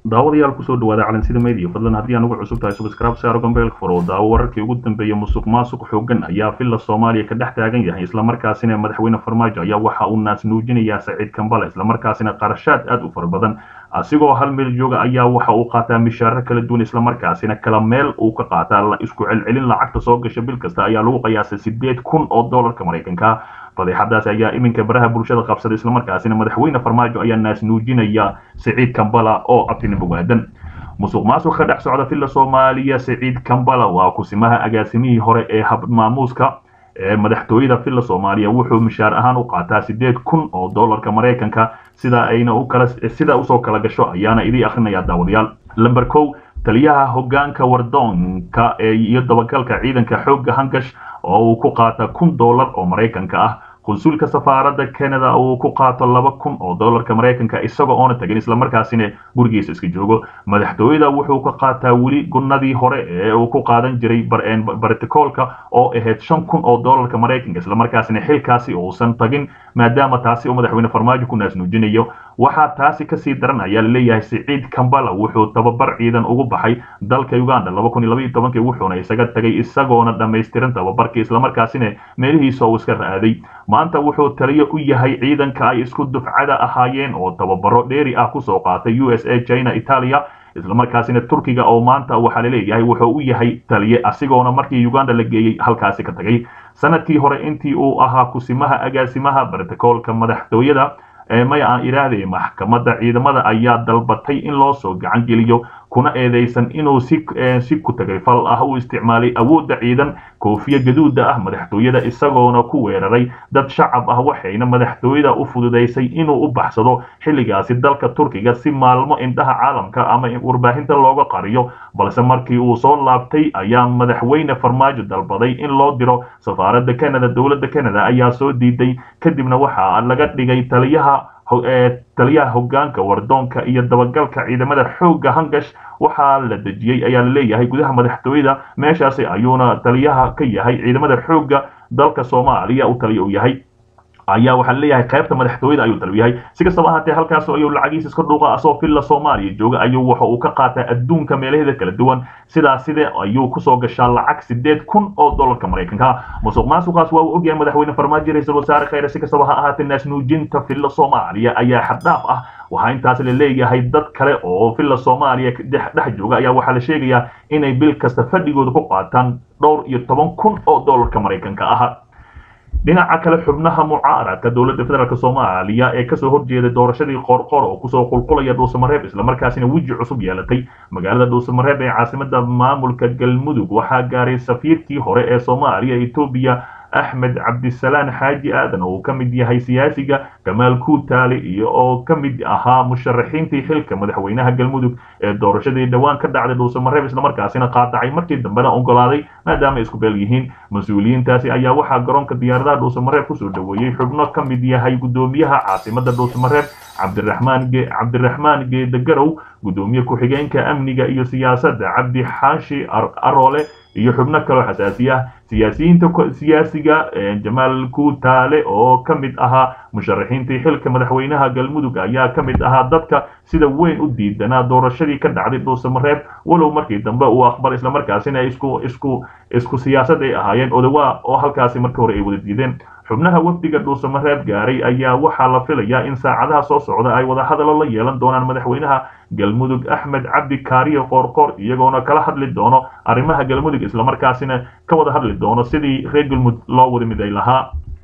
daawadayaal kusoo dhawaada calansida media fadlan haddii aan ugu cusub tahay subscribe saaro gombeelka furo daawo wararkii ugu dambeeyay musuq maasuq xoogan ayaa villa soomaaliya ka dhex taagan yahay islamarkaasina madaxweyne farmaajo ayaa waxa uu naas nuujinayaa saciid kambale islamarkaasina qarashaad aad u fara badan asigoo hal meel jooga ayaa waxa uu qaataa mishaaro kala duwan islamarkaasina kala meel uu ka qaataa isku celcelin lacagta soo gasha bil kasta ayaa lagu qiyaasay sideed kun oo doolarka maraykanka fadeexadaas ayaa iminka baraha bulshada qabsaday islamarkaasina madaxweyne farmaajo ayaa naas nuujinaya siciid kambala oo abtinimo waadan musuq maasuq ka dhex socda villa soomaaliya siciid kambala waa kusimaha agaasimihii hore ee habmaamuuska ee madaxtooyada villa soomaaliya wuxuu mishaar ahaan u qaataa sideed kun oo doolarka maraykanka sida ayna u kala sida usoo kala gasho ayaana idii akrinaya daawadayaal lamber kow taliyaha hogaanka wardoonka ee iyo dabagalka ciidanka xoogga hangash oo uu ku qaata kun doolar oo maraykanka ah qunsulka safaaradda canada uu ku qaato laba kun oo doolarka maraykanka isagoo oona tagin islamarkaasina gurigiisa iska joogo madaxtooyada wuxuu ka qaataa weli gunnadii hore ee uu ku qaadan jiray barticoolka oo ahayd shan kun oo doolarka maraykanka islamarkaasina xilkaasi uusan tagin maadaama taasi uu madaxweyne farmaajo ku naas nuujinayo waxaa taasi kasii daran ayaa laleeyahay siciid kambala wuxuu tababar ciidan ugu baxay dalka uganda wuxuuna isaga tagay isagoona dhammaystiran tababarkii islamarkaasina meelihiisa uu iska ra'aaday maanta wuxuu taliyo u yahay ciidanka ay isku dufcada ahaayeen oo tababaro dheeri ah kusoo qaatay u s a china italia islamarkaasina turkiga oo maanta waxaa laleeyahay wuxuu u yahay taliye asigoona markii uganda la geeyey halkaasi ka tagay sanadkii hore intii uu ahaa kusimaha agaasimaha barticoolka madaxtooyada may aan idhaahday maxkamadda ciidamada ayaa dalbatay in loo soo gacan geliyo kuna eedeysan inuu si si ku tagay fal ah u isticmaalay awoodda ciidan koofiya gaduuda ah madaxtooyada isagoona ku weeraray dad shacab ah waxayna madaxtooyada u fududaysay inuu u baxsado xilligaasi dalka turkiga si maalmo indhaha caalamka ama warbaahinta looga qariyo balse markii uu soo laabtay ayaa madaxweyne farmaajo dalbaday in loo diro safaaradda canada dowladda canada ayaa soo diiday kadibna waxaa laga dhigay taliyaha taliyaha hogaanka wardoonka iyo dabagalka ciidamada xoogga hangash waxaa la dejiyey ayaa laleeyahay gudaha madaxtooyada meeshaasi ayuuna taliyaha ka yahay ciidamada xoogga dalka soomaaliya uu taliya u yahay ayaa waxaa laleeyahay qaybta madaxtooyada ayuu taliya yahay si kastaba ahaatee halkaas ayuu lacagiisa iska dhuuqa asoo villa soomaaliya jooga ayuu waxa uu ka qaataa adduunka meelaheeda kala duwan sidaas side ayuu kusoo gashaa lacag sideed kun oo doolarka maraykanka musuq maasuqaas waa uu ogyahay madaxweyne farmaajo ra-iisul wasaare khayre si kastaba ha ahaatee naas nuujinta villa soomaaliya ayaa xaddhaaf ah waxaa intaas la leeyahay dad kale oo villa soomaaliya dhex jooga ayaa waxaa la sheegayaa inay bil kasta fadhigooda ku qaataan dhowr iyo toban kun oo doolarka maraykanka ah dhinaca kale xubnaha mucaaradka dowladda federaalk soomaaliya ee kasoo horjeeday doorashadii qoorqoor oo kusoo qulqulaya dhuusamareeb islamarkaasina weji cusub yeelatay magaalada dhuusamareeb ee caasimada maamulka galmudug waxaa gaaray safiirkii hore ee soomaaliya etoobiya axmed cabdisalaan xaaji aadan oo uu ka mid yahay siyaasiga kamaal kuutaale iyo oo ka mid ahaa musharaxiintii xilka madaxweynaha galmudug ee doorashadii dhowaan ka dhacday dhuusamareeb islamarkaasina qaadacay markii dambena ogolaaday maadaama isku beel yihiin mas-uuliyiintaasi ayaa waxaa garoonka diyaaradaha dhuusamareeb kusoo dhoweeyey xubno ka mid yahay gudoomiyaha caasimada dhuusamareeb cabdiraxmaan cabdiraxmaan geedagarow gudoomiye ku-xigeenka amniga iyo siyaasadda cabdi xaashi aroole iyo xubno kaloo xasaasi ah siyaasiyiinta siyaasiga jamaal kuutaale oo ka mid ahaa musharaxiintii xilka madaxweynaha galmudug ayaa ka mid ahaa dadka sida weyn u diidanaa doorashadii ka dhacday dhuusamareeb walow markii dambe uu aqbal islamarkaasina isku isku isku siyaasad ay ahaayeen odawaa oo halkaasi markii hore ay wada diideen xubnaha wafdiga dhuusamareeb gaaray ayaa waxaa la filayaa in saacadaha soo socda ay wadahadalo la yeelan doonaan madaxweynaha galmudug axmed cabdi kaariyo qoorqoor iyagoona kala hadli doono arrimaha galmudug islamarkaasina ka wada hadli doono sidii reer galmudug loo wada miday lahaa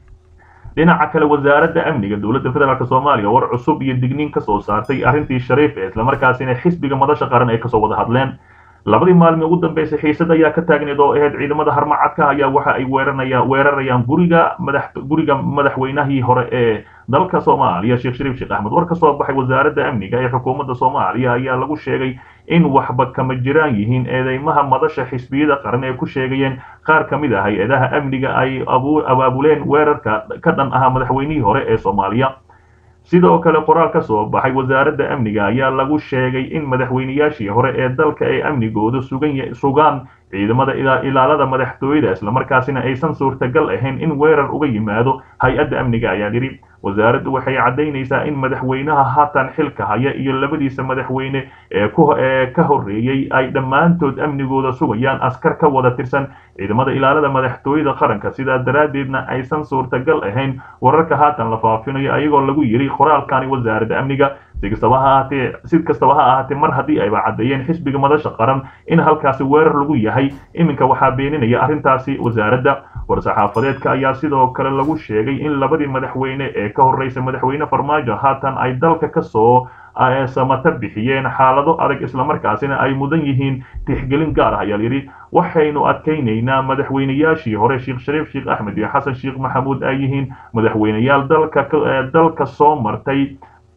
dhinaca kale wasaaradda amniga dowladda federaalk soomaaliya war cusub iyo digniin ka soo saartay arrintii shariif ee islamarkaasina xisbiga madasha qaran ay kasoo wada hadleen labadii maalmi ugu dambeysay xiisad ayaa ka taagneed oo ahayd ciidamada harmacadka ayaa waxa ay weeranaya weerarayaan guriga madax guriga madaxweynahii hore ee dalka soomaaliya sheekh shariif sheekh axmed war ka soo baxay wasaaradda amniga ee xukuumadda soomaaliya ayaa lagu sheegay in waxba kama jiraan yihiin eedeymaha madasha xisbiyada qaran ee ku sheegayeen qaar ka mid ah hay-adaha amniga ay abaabuleen weerarka ka dhan ahaa madaxweynihii hore ee soomaaliya sidoo kale qoraal ka soo baxay wasaaradda amniga ayaa lagu sheegay in madaxweynayaashii hore ee dalka ay amnigooda sugan sugaan ciidamada ilaalada madaxtooyada islamarkaasina aysan suurtagal ahayn in weerar uga yimaado hay-adda amniga ayaa yidhi wasaaraddu waxay caddaynaysaa in madaxweynaha haatan xilka haya iyo labadiisa madaxweyne ee ka horreeyey ay dhammaantood amnigooda sugayaan askar ka wada tirsan ciidamada ilaalada madaxtooyada qaranka sidaa daraaddeedna aysan suurtagal ahayn wararka haatan la faafinayo ayagoo lagu yidhi qoraalkani wasaaradda amniga si kastaba ha ahaatee si kastaba ha ahaatee mar haddii ayba caddeeyeen xisbiga madasha qaran in halkaasi weerar lagu yahay iminka waxaa beeninaya arrintaasi wasaaradda war-saxaafadeedka ayaa sidoo kale lagu sheegay in labadii madaxweyne ee ka horreysay madaxweyne farmaajo haatan ay dalka ka soo samata bixiyeen xaalado adag islamarkaasina ay mudan yihiin tixgelin gaar ah ayaa yidhi waxaynu adkaynaynaa madaxweynayaashii hore sheekh shariif sheekh axmed iyo xasan sheekh maxamuud ay yihiin madaxweyneyaal dalka dalka soo martay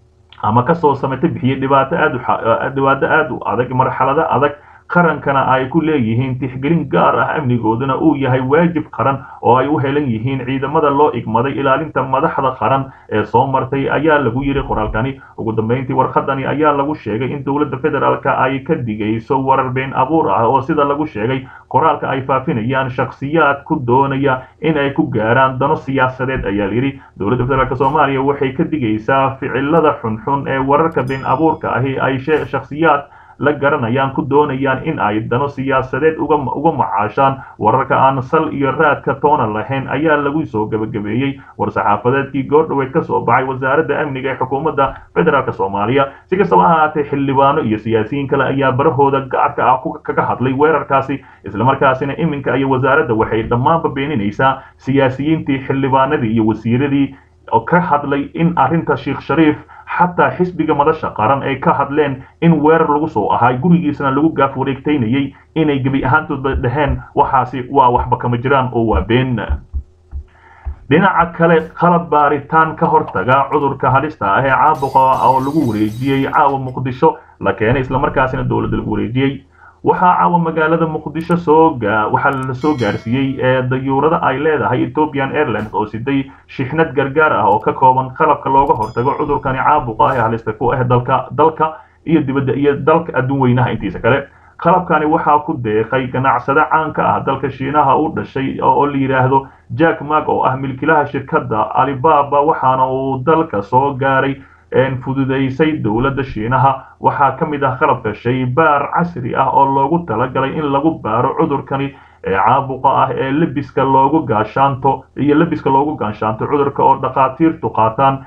ama kasoo samata bixiyey dhibaato aad dhibaato aad u adag marxalado adag qarankana ay ku leeyihiin tixgelin gaar ah amnigooduna uu yahay waajib qaran oo ay u helan yihiin ciidamada loo igmaday ilaalinta madaxda qaran ee soo martay ayaa lagu yidhi qoraalkani ugu dambeyntii warqadani ayaa lagu sheegay in dowladda federaalka ay ka digayso warar been abuur ah oo sida lagu sheegay qoraalka ay faafinayaan shakhsiyaad ku doonaya in ay ku gaaraan dano siyaasadeed ayaa layidhi dowladda federaalk soomaaliya waxay ka digaysaa ficilada xunxun ee wararka been abuurka ahi ay shakhsiyaad la garanayaan ku doonayaan in ay dano siyaasadeed uga macaashaan wararka aan sal iyo raadka toona lahayn ayaa lagu soo gebagabeeyey war-saxaafadeedkii goordhoweed ka soo baxay wasaaradda amniga ee xukuumadda federaalk soomaaliya si kastaba ha ahaatee xildhibaano iyo siyaasiyiin kale ayaa barahooda gaarka ah kaga hadlay weerarkaasi islamarkaasina iminka iyo wasaaradda waxay dhammaanba beeninaysaa siyaasiyiintii xildhibaanadii iyo wasiiradii ka hadlay in arrinta sheekh shariif xataa xisbiga madasha qaran ay ka hadleen in weerar lagu soo ahay gurigiisana lagu gaaf wareegtaynayay inay gebi ahaantoodba dhaheen waxaasi waa waxba kama jiraan oo waa been dhinaca kale qalab baaritaan ka hortaga cudurka halista ah ee caabuqa oo lagu wareejiyey caawa muqdisho la keenay islamarkaasina dowladda lagu wareejiyey waxaa caawa magaalada muqdisho soo waxaa la soo gaarsiiyey ee dayuurada ay leedahay ethiopian airlines oo siday shixnad gargaar ah oo ka kooban qalabka looga hortago cudurkani caabuqa ah ee halista ku ah dalka dalka iyo dibadda iyo dalka adduun weynaha intiisa kale qalabkani waxaa ku deeqay ganacsade caanka ah dalka shiinaha u dhashay oo la yidhaahdo jack mark oo ah milkilaha shirkadda alibaba waxaana uu dalka soo gaaray fududaysay dowladda shiinaha waxaa ka mid ah qalabka shaybaar casri ah oo loogu talagalay in lagu baaro cudurkani ee caabuqa ah ee lebiska loogu gaashaanto iyo lebiska loogu gaashaanto cudurka oo dhakhaatiirtu qaataan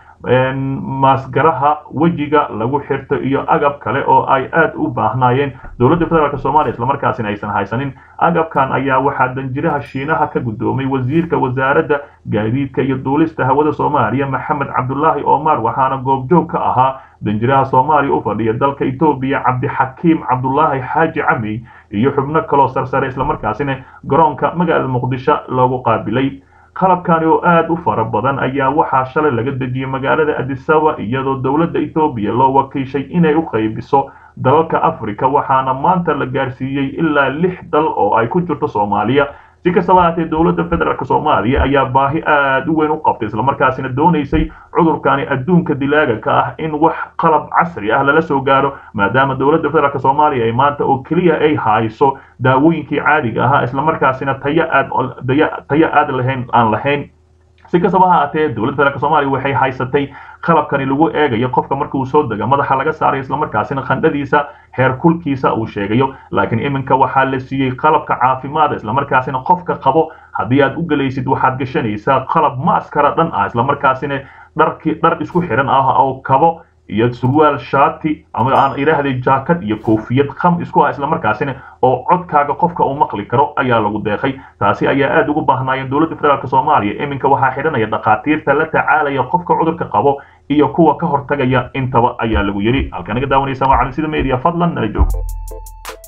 maasgaraha wejiga lagu xirto iyo agab kale oo ay aad u baahnaayeen dowladda federaalk soomaaliya islamarkaasina aysan haysanin agabkan ayaa waxaa danjiraha shiinaha ka guddoomay wasiirka wasaaradda gaadiidka iyo duulista hawada soomaaliya maxamed cabdulaahi omar waxaana goobjoog ka ahaa danjiraha soomaaliya u fadhiya dalka etoobiya cabdixakiim cabdulaahi xaaji cami iyo xubno kaloo sarsare islamarkaasina garoonka magaalada muqdisho loogu qaabilay qalabkani oo aad u fara badan ayaa waxaa shalay laga dejiyey magaalada adisaba iyadoo dowladda etoobiya loo wakiishay inay u qaybiso dalalka africa waxaana maanta la gaarsiiyey ilaa lix dal oo ay ku jirto soomaaliya si kastaba haatee dowladda federaalk soomaaliya ayaa baahi aad u weyn u qabtay islamarkaasina doonaysay cudurkani adduunka dilaaga ka ah in wax qalab casri ah lala soo gaaro maadaama dowladda federaalk soomaaliya ay maanta oo keliya ay hayso daawooyinkii caadiga ahaa islamarkaasina tayo aad tayo aad lahayn aan lahayn si kastaba ha aatee dowladda federaalk soomaaliya waxay haysatay qalabkani lagu eegayo qofka markuu soo dega madaxa laga saarayo islamarkaasina khandhadiisa heer kulkiisa uu sheegayo laakiin iminka waxaa la siiyey qalabka caafimaada islamarkaasina qofka qabo haddii aad u gelaysid waxaad gashanaysaa qalab maaskara dhan ah islamarkaasina dharki dhar isku xiran ah oo kabo iyo surwaal shaati ama aan idhaahday jaakad iyo koofiyad kham isku ah islamarkaasina oo codkaaga qofka uu maqli karo ayaa lagu deeqay taasi ayaa aad ugu baahnaayeen dowladda federaalk soomaaliya iminka waxaa xidhanaya dhakhaatiirta la tacaalaya qofka cudurka qabo iyo kuwa ka hortagaya intaba ayaa lagu yidhi halka naga daawanaysa waa cali sida media fadlan nala joog